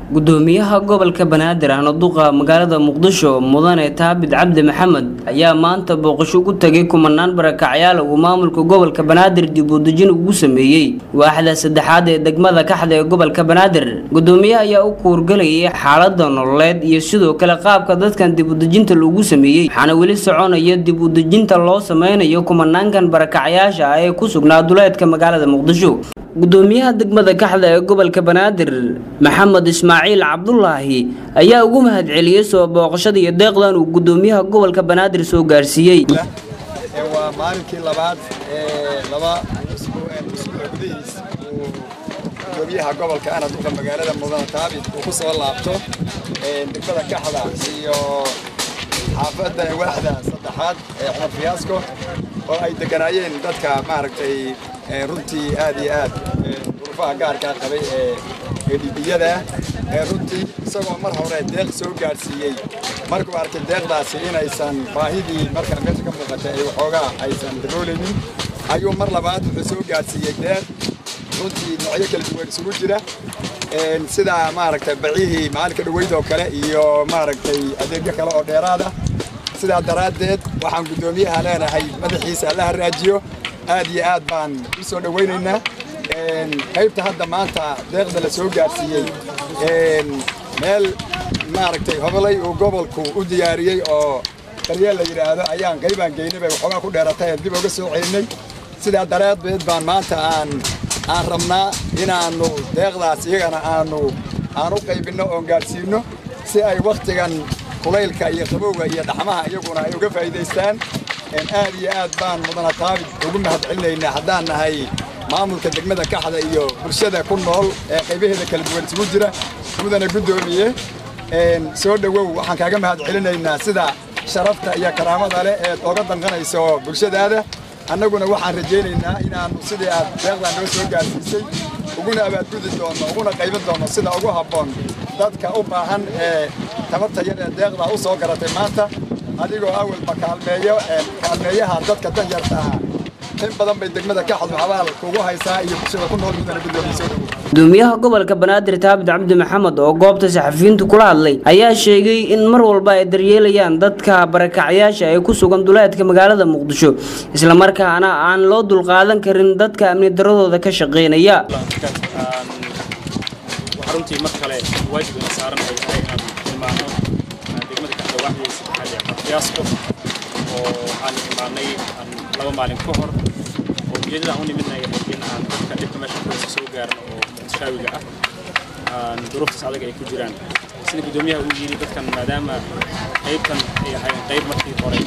gudoomiyaha gobolka banaadir ahna duqa magaalada muqdisho mudane taabid cabdi maxamed ayaa maanta booqasho ku tagay kumanaan barakacyaal uu maamulka gobolka banaadir dib u dejin ugu sameeyey waaxda saddexaad ee degmada kaxda ee gobolka banaadir gudoomiyaha ayaa u kuurgalayay xaalada nololeed iyo sidoo kale qaabka dadkan dib u dejinta loogu sameeyey waxaana weli soconaya dib u dejinta loo sameynayo kumanaankan barakacyaasha ah ee ku sugnaa duleedka magaalada muqdisho gudoomiyaha degmada kaxda ee gobolka banaadir maxamed ismaaciil cabdulaahi ayaa ugu mahadceliyey soo booqashada iyo deeqdan uu gudoomiyaha gobolka banaadir soo gaarsiiyey waa maalinkii labaad ee laba usbuuc gudihiis uu gudoomiyaha gobolka ana duqa magaalada mudane taabit uu ku soo laabto degmada kaxda iyo xaafadda waaxda saddexaad ee cumar fiyaasko oo ay deganaayeen dadka maaragtay runtii aad iyo aad durufaha gaarkaa qabay ee dhibiyada ee runtii isagoo mar hore deeq soo gaadhsiiyey markuu arkay deeqdaasi inaysan baahidii markaa meesha ka muuqatay ay waxoogaa aysan daroolaynin ayuu mar labaad wuxuu soo gaadhsiiyey deeq runtii noocyo kala duwan isugu jira sida maaragtay bacihii maalinka dhaweyd oo kale iyo maaragtay adeegyo kale oo dheeraad ah sidaa daraaddeed waxaan guddoomiyaha leenahay madaxiisa alla haraajiyo aad iyo aad baan u soo dhowaynaynaa qaybta hadda maanta deeqda la soo gaadhsiiyey meel maaragtay hobolay uu gobolku u diyaariyey oo daryeel la yidhaahdo ayaan qaybaan geynay bay waxoogaa ku dheeratay dib uga soo celinay sidaa daraaddeed baan maanta aan aan rabnaa inaannu deeqdaas iyagana aanu aan u qaybinno oon gaadhsiinno si ay wakhtigan kulaylka iyo qabowga iyo dhaxmaha iyaguna ay uga faa'iidaystaan aad iyo aad baan mudana taabid ugu mahad celinaynaa haddaan nahay maamulka degmada kaxda iyo bulshada ku nool ee qaybaheeda kala duwan isugu jira mudana guddoomiye soo dhowow waxaan kaaga mahad celinaynaa sida sharafta iyo karaamada leh eed oga danqanayso bulshadaada annaguna waxaan rajaynaynaa inaannu sidii aad deeqdan noo soo gaarsiisay uguna abaadgudi doonno uguna qaybin doonno sida ugu habboon dadka u baahan ee tabarta yar ee deeqda u soo garatay maanta adigoo awalba kaalmeeyo kaalmeeyaha dadka danyarta ah in badan bay degmada kaxad waxbaal kugu haysaa iyo bulshada ku nool mudana guddoomiye soo dhowow gudoomiyaha gobolka banaadir taabit cabdi maxamed oo goobta saxafiyiintu kula hadlay ayaa sheegay in mar walba ay daryeelayaan dadka barakacyaasha ee ku sugan duleedka magaalada muqdisho islamarkaana aan loo dulqaadan karin dadka amni daradooda ka shaqeynaya runtii mar kale waajibina saaran ay tahay inaan tilmaano degmada kaxda waaxdii saddexaad ee qafyaasko oo aan imaanay laba maalin ka hor oo ujeedada aan u nimidna ay ahayd in aan dadka dhibka meesha kuwaysa soo gaaran oo muqdishaawiga ah aan duruuftaas adag ay ku jiraan sida guddoomiyaha uu yidhi dadkan maadaama qaybtan ay ahaayeen qayb markii hore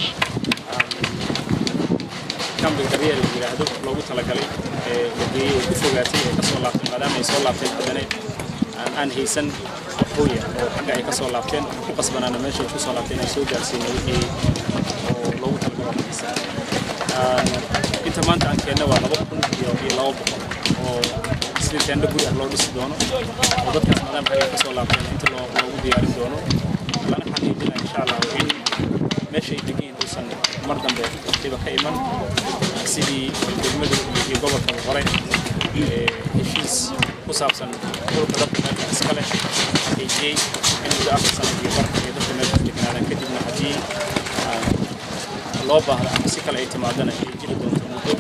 kambiga daryeel la yidhaahdo loogu talagalay ee la geeyey ay ku fogaatay ee ka soo laabtay maadaama ay soo laabteen haddana aan haysan waxooya oo xagga ay ka soo laabteen ku qasbanaana meesha ay ku soo laabteen ay soo gaarsiinay wixii oo loogu talagalo haysa inta maanta aan keenna waa laba kun iyo iyo laba boqol oo sidii teendho guri ah loo dhisi doono oo dadkaas maadaama xagga ay ka soo laabteen inta loogu diyaarin doono lana xaqiijina insha allah in meesha ay degan uusan mar dambe dhiba ka iman sidii degmadu iyo gobolka hore heshiis ku saabsan dhulka dadka meesha iska leh xaqiijiyey in muddo afar sano iyo bar iyo dadka meesha degnaadaan kadibna haddii loo baahdo ama si kale ay timaadana ay jiri doonto muddo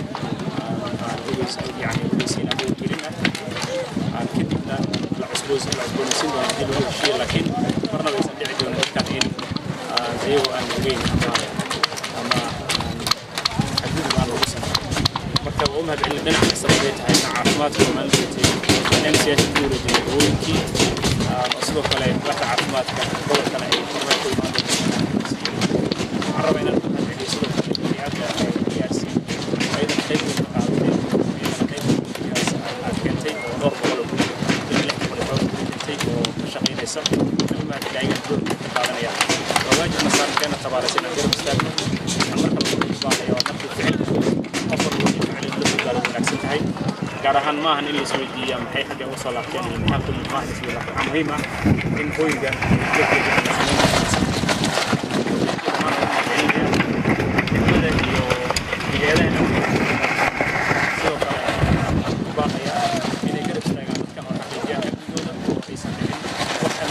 yani ogeysiin ama gelin ah kadibna la cusboos la cusboonaysiin doono haddii lagu heshiiyo laakiin marnaba aysan dhici doonin dadkan in ayagoo aan ogeyn ama xadgudub aan lagu sameyn marka waa u mahad celin dhinac kastaba ay tahay dhinaca caafimaadka oo maalinteetay in siyaasha ku wareejiyay dawooyinkii sidoo kale waaxda caafimaadka gobolkana ay kormeer ku imaan waxaan rabaa inaan mahad celiyo sidoo kale biniaadka diyaarsiin ayadan qayb weyn ka qaadatay iyadana qayb aad keentay oo dhowr boqol oo guri iyo lix boqol oo guri keentay oo ka shaqaynaysa weli mahad celiyo ayagan door ka qaadanaya waa waajibna saarankeena tabaaraysa inaan garab istaagno waxaan marka lagu baahaya waa markii ficilka qof walba wixii ficil la soo gaaro wanaagsan tahay gaar ahaan ma ahan in la isweydiiya maxay xagga uga soo laabteen iyo maxaa kulli maaha isla waxaa muhiim ah in hooyga sidoo kale baaqaya inay garab istaagaan dadkan oo xaqiijiyaan amnigooda oo aysan dhicin wax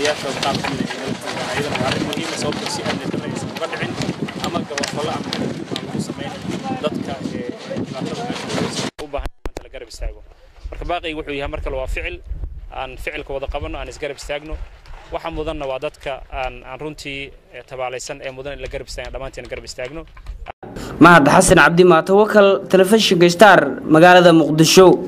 taliyaashooda qaar ka mid ah ay nala joogaan ayadana waa arrin muhiima sababtoo si amni darre aysan uga dhicin ama gabafallo ama xadgudub aan lagu samayn dadka dhibaatada meesha u baahan maanta la garab istaago marka baaqayga wuxuu yahay mar kale waa ficil aan ficilka wada qabanno aan isgarab istaagno waxa mudanna waa dadka aan aan runtii tabaalaysan ee mudan in la garab istaagno dhammaantiin garab istaagno mahad xasan cabdi maatawakal telefishinka star magaalada muqdisho